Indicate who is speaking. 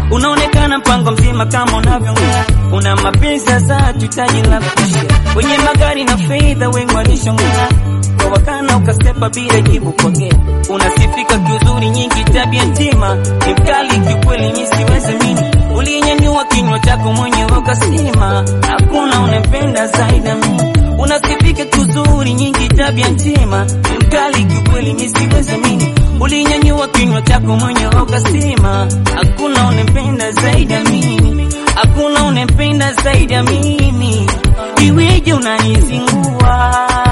Speaker 1: unaonekana mpango mzima kama unavyongea, una mapenzi ya dhati, hitaji la kushia kwenye magari na fedha, wengi walishongea kwa wakana, ukasepa bila jibu pokea. Unasifika kiuzuri, nyingi tabia njema, ni mkali kiukweli, mi siwezi mini. Ulinyanyua kinywa chako mwenyewe ukasema, hakuna unempenda zaidi ya mimi. Unasifika kiuzuri, nyingi tabia njema, ni mkali kiukweli, mi siwezi mini. Ulinyanyua kinywa chako mwenyewe ukasema, hakuna unempenda zaidi ya mimi, hakuna unempenda zaidi ya mimi. Iweje unanizingua